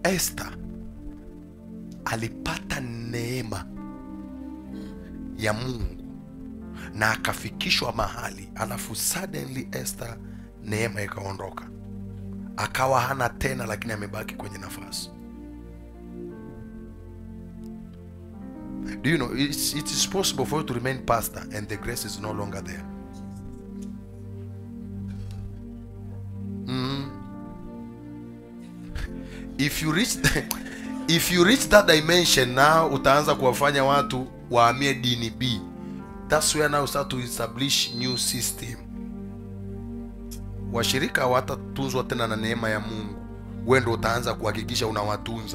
Esther alipata neema ya Mungu na akafikishwa mahali, alafu suddenly Esther neema ikaondoka, akawa hana tena, lakini amebaki kwenye nafasi. Do you know it's, it is possible for you to remain pastor and the grace is no longer there. if you reach the, if you reach that dimension now utaanza kuwafanya watu wahamie dini b that's where now you start to establish new system washirika hawatatunzwa tena na neema ya mungu we ndo utaanza kuhakikisha unawatunza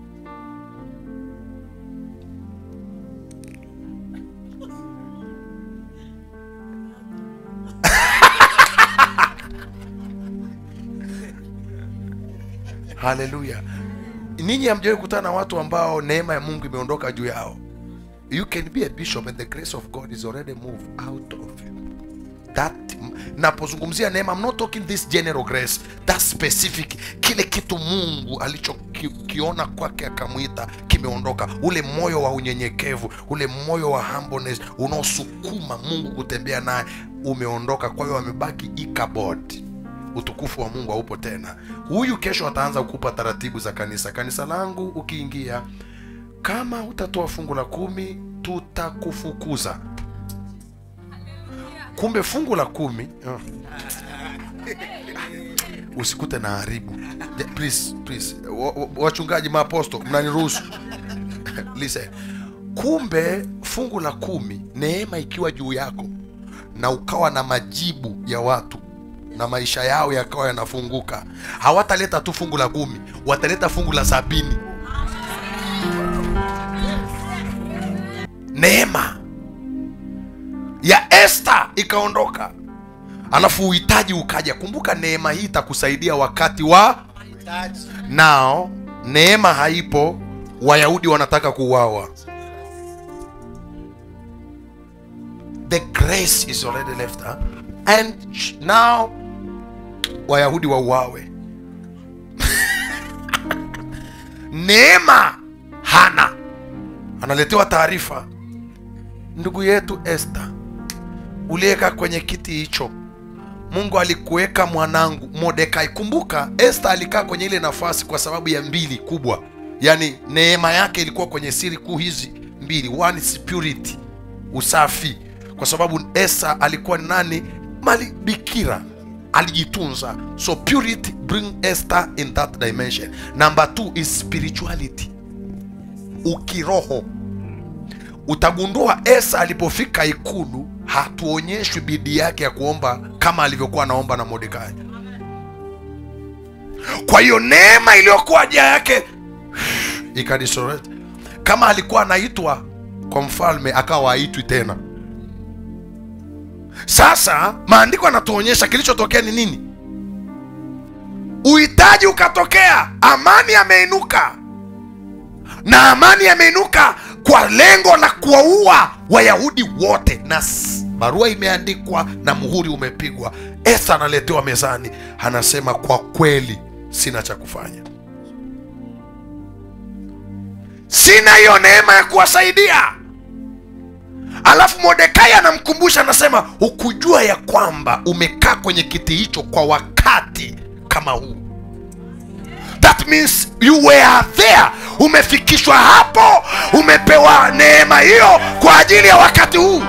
haleluya ninyi hamjawahi kukutana na watu ambao neema ya mungu imeondoka juu yao you can be a bishop and the grace of god is already moved out of you that napozungumzia neema I'm not talking this general grace that specific kile kitu mungu alichokiona kwake akamwita kimeondoka ule moyo wa unyenyekevu ule moyo wa humbleness unaosukuma mungu kutembea naye umeondoka kwa hiyo amebaki ikabod utukufu wa mungu haupo tena huyu kesho ataanza kukupa taratibu za kanisa kanisa langu ukiingia kama utatoa fungu la kumi tutakufukuza kumbe fungu la kumi oh. usikute na haribu Ja- please, please. Wa- wa- wachungaji maaposto mnaniruhusu listen kumbe fungu la kumi neema ikiwa juu yako na ukawa na majibu ya watu na maisha yao yakawa yanafunguka hawataleta tu fungu la kumi wataleta fungu la sabini neema ya Esther ikaondoka, alafu uhitaji ukaja. Kumbuka neema hii itakusaidia wakati wa nao. Neema haipo, Wayahudi wanataka kuuawa. The grace is already left huh? and sh- now Wayahudi wauawe. neema hana, analetewa taarifa ndugu yetu Esther, uliweka kwenye kiti hicho, Mungu alikuweka mwanangu Mordekai. Kumbuka Esther alikaa kwenye ile nafasi kwa sababu ya mbili kubwa, yaani neema yake ilikuwa kwenye siri kuu hizi mbili, one is purity, usafi, kwa sababu Esther alikuwa ni nani? Mali bikira, alijitunza, so purity bring Esther in that dimension. Number two is spirituality, ukiroho utagundua Esa alipofika ikulu hatuonyeshwi bidii yake ya kuomba kama alivyokuwa anaomba na Mordekai. Kwa hiyo neema iliyokuwa juu yake ikadisorete. Kama alikuwa anaitwa kwa mfalme, akawa haitwi tena. Sasa maandiko yanatuonyesha kilichotokea ni nini? Uhitaji ukatokea, amani ameinuka na amani yameinuka kwa lengo la kuwaua wayahudi wote na s- barua imeandikwa na muhuri umepigwa esa analetewa mezani anasema kwa kweli sina cha kufanya sina hiyo neema ya kuwasaidia alafu mordekai anamkumbusha anasema hukujua ya kwamba umekaa kwenye kiti hicho kwa wakati kama huu that means you were there umefikishwa hapo umepewa neema hiyo kwa ajili ya wakati huu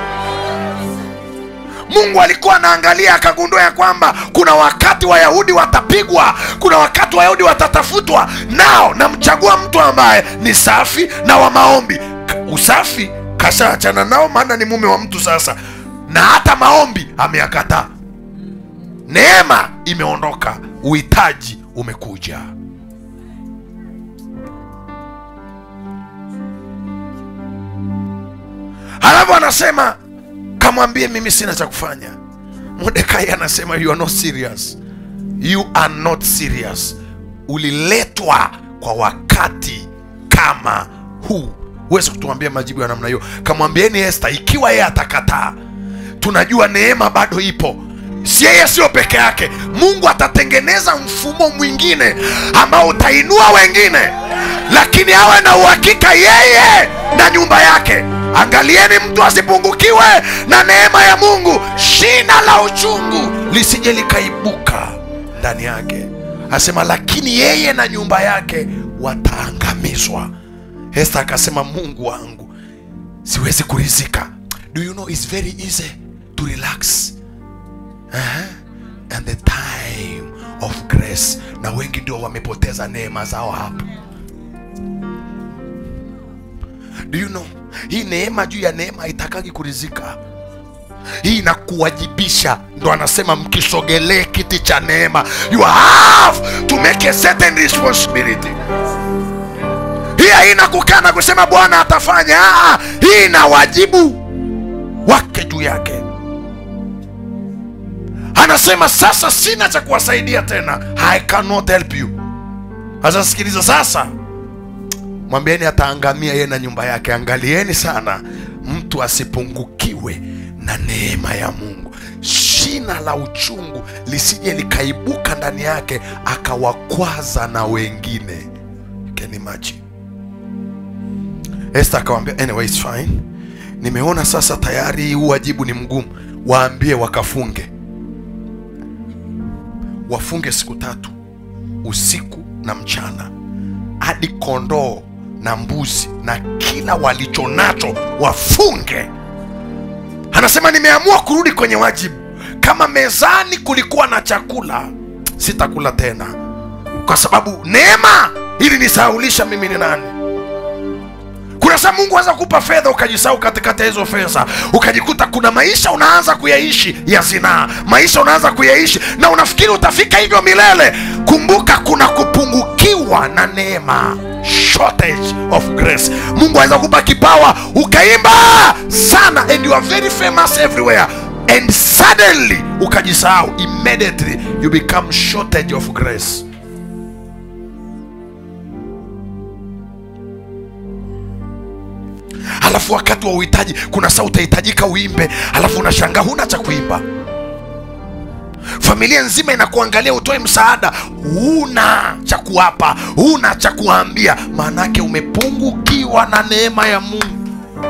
mungu alikuwa anaangalia akagundua ya kwamba kuna wakati wayahudi watapigwa kuna wakati wayahudi watatafutwa nao namchagua mtu ambaye ni safi na wa maombi K- usafi kashaachana nao maana ni mume wa mtu sasa na hata maombi ameyakataa neema imeondoka uhitaji umekuja halafu anasema kamwambie mimi sina cha kufanya mordekai anasema you are not serious you are not serious uliletwa kwa wakati kama huu huwezi kutuambia majibu ya namna hiyo kamwambieni este ikiwa yeye atakataa tunajua neema bado ipo si yeye sio peke yake mungu atatengeneza mfumo mwingine ambao utainua wengine lakini awe na uhakika yeye na nyumba yake angalieni mtu asipungukiwe na neema ya mungu shina la uchungu lisije likaibuka ndani yake asema lakini yeye na nyumba yake wataangamizwa hesta akasema mungu wangu siwezi kurizika do you know it's very easy to relax uh-huh. and the time of grace na wengi ndio wamepoteza neema zao hapo do you know hii neema juu ya neema haitakagi kurizika hii inakuwajibisha ndo anasema mkisogelee kiti cha neema you have to make a certain responsibility hii haina kukaa na kusema bwana atafanya ah, hii ina wajibu wake juu yake anasema sasa sina cha kuwasaidia tena i cannot help you sasa sikiliza sasa mwambieni ataangamia yeye na nyumba yake angalieni sana mtu asipungukiwe na neema ya mungu shina la uchungu lisije likaibuka ndani yake akawakwaza na wengine Can you imagine? Esther akamwambia anyway, it's fine nimeona sasa tayari huu wajibu ni mgumu waambie wakafunge wafunge siku tatu usiku na mchana hadi kondoo na mbuzi na kila walicho nacho wafunge anasema nimeamua kurudi kwenye wajibu kama mezani kulikuwa na chakula sitakula tena kwa sababu neema ili nisahaulisha mimi ni nani kuna saa mungu aweza kupa fedha ukajisahau katikati ya hizo fedha ukajikuta kuna maisha unaanza kuyaishi ya zinaa maisha unaanza kuyaishi na unafikiri utafika hivyo milele kumbuka kuna kupungukiwa na neema shortage of grace mungu aweza kupa kipawa ukaimba sana and you are very famous everywhere and suddenly ukajisahau immediately you become shortage of grace alafu wakati wa uhitaji kuna saa utahitajika uimbe alafu unashangaa huna cha kuimba familia nzima inakuangalia utoe msaada huna cha kuwapa huna cha kuwaambia maanake umepungukiwa na neema ya mungu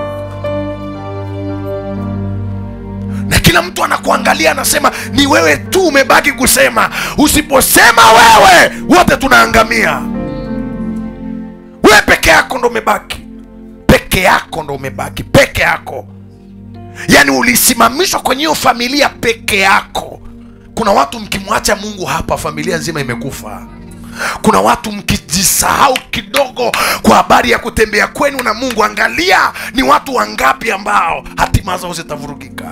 na kila mtu anakuangalia anasema ni wewe tu umebaki kusema usiposema wewe wote tunaangamia wewe peke yako ndo umebaki peke yako ndo umebaki peke yako yaani ulisimamishwa kwenye hiyo familia peke yako kuna watu mkimwacha mungu hapa familia nzima imekufa kuna watu mkijisahau kidogo kwa habari ya kutembea kwenu na mungu angalia ni watu wangapi ambao hatima zao zitavurugika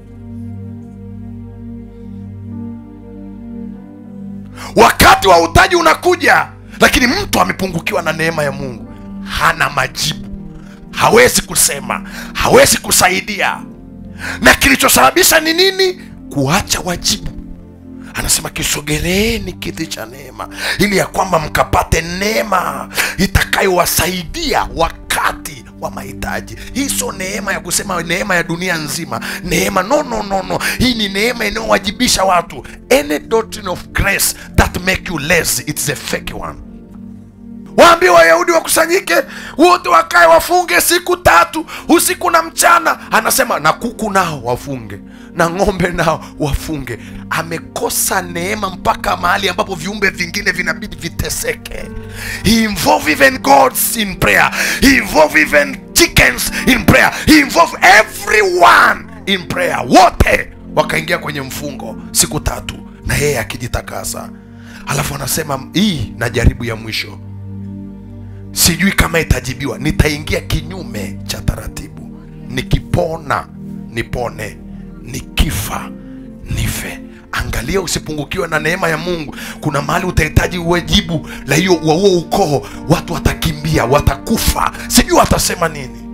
wakati wa utaji unakuja lakini mtu amepungukiwa na neema ya mungu hana majibu hawezi kusema hawezi kusaidia na kilichosababisha ni nini kuacha wajibu anasema kisogeleeni kiti cha neema ili ya kwamba mkapate neema itakayowasaidia wakati wa mahitaji hii sio neema ya kusema neema ya dunia nzima neema no no no no hii ni neema inayowajibisha watu any doctrine of grace that make you lazy it's a fake one waambie wayahudi wakusanyike wote wakae wafunge siku tatu usiku na mchana anasema na kuku nao wafunge na ng'ombe nao wafunge amekosa neema mpaka mahali ambapo viumbe vingine vinabidi viteseke he involve even gods in prayer he involve even chickens in prayer he involve everyone in prayer wote wakaingia kwenye mfungo siku tatu na yeye akijitakasa alafu anasema hii na jaribu ya mwisho sijui kama itajibiwa nitaingia kinyume cha taratibu nikipona nipone nikifa nife angalia usipungukiwe na neema ya mungu kuna mahali utahitaji uwejibu la hiyo wa huo ukoo watu watakimbia watakufa sijui watasema nini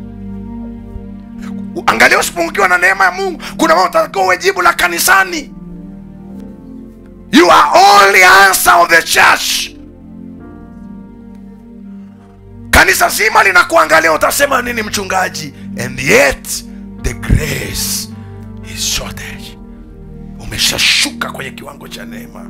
angalia usipungukiwa na neema ya mungu kuna mahali utatakiwa uwejibu la kanisani you are only answer of the church kanisa zima linakuangalia utasema nini mchungaji and yet the grace is shortage umeshashuka kwenye kiwango cha neema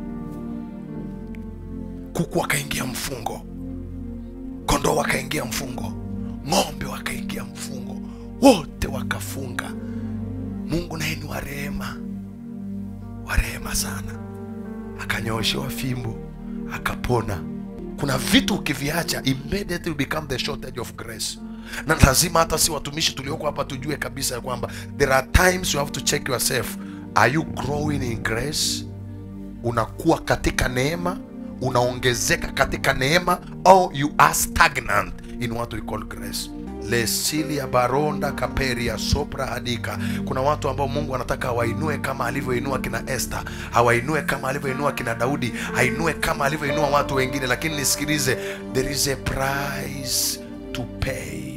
kuku wakaingia mfungo kondoo wakaingia mfungo ng'ombe wakaingia mfungo wote wakafunga mungu naye ni wa rehema wa rehema sana akanyooshewa fimbo akapona kuna vitu ukiviacha immediately you become the shortage of grace na lazima hata si watumishi tulioko hapa tujue kabisa ya kwamba there are times you have to check yourself are you growing in grace unakuwa katika neema unaongezeka katika neema au you are stagnant in what we call grace lesilia baronda kaperia sopra hadika kuna watu ambao mungu anataka awainue kama alivyoinua kina este awainue kama alivyoinua kina daudi ainue kama alivyoinua watu wengine lakini nisikilize there is a price to pay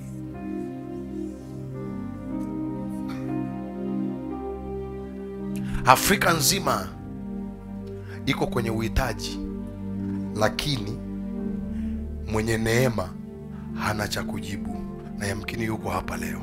afrika nzima iko kwenye uhitaji lakini mwenye neema hana cha kujibu na yamkini yuko hapa leo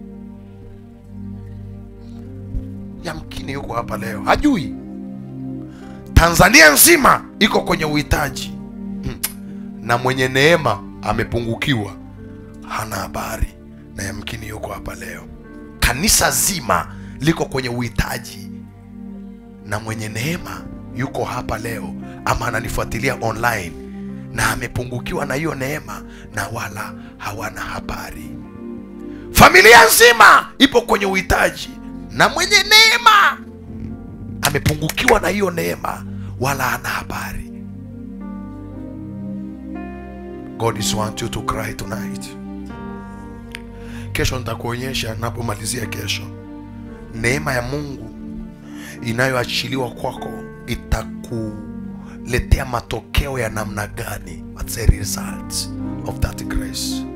yamkini yuko hapa leo hajui tanzania nzima iko kwenye uhitaji Hmm. na mwenye neema amepungukiwa hana habari na yamkini yuko hapa leo kanisa zima liko kwenye uhitaji na mwenye neema yuko hapa leo ama ananifuatilia online na amepungukiwa na hiyo neema na wala hawana habari familia nzima ipo kwenye uhitaji na mwenye neema amepungukiwa na hiyo neema wala hana habari god is want you to cry tonight kesho nitakuonyesha napomalizia kesho neema ya mungu inayoachiliwa kwako itakuletea matokeo ya namna gani What's the result of that grace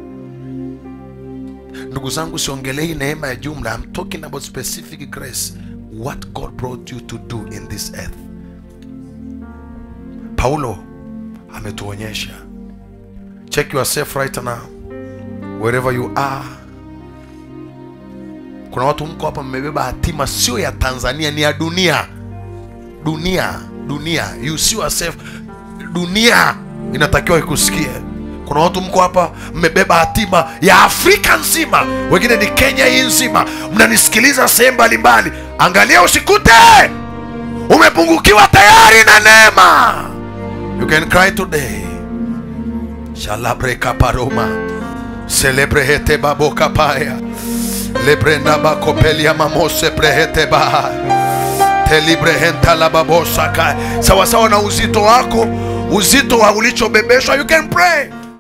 ndugu zangu siongelei neema ya jumla I'm talking about specific grace what god brought you to do in this earth paulo ametuonyesha check yourself right now wherever you are kuna watu mko hapa mmebeba hatima sio ya tanzania ni ya dunia dunia dunia you see yourself dunia inatakiwa ikusikie kuna watu mko hapa mmebeba hatima ya afrika nzima wengine ni kenya hii nzima mnanisikiliza sehemu mbalimbali angalia usikute umepungukiwa tayari na neema you can cry today shalabreka paroma celebrehete babokapaya lebrenda bakopelia mamose brehete baha telibrehenta lababosaka sawasawa na uzito wako uzito wa ulichobebeshwa you can pray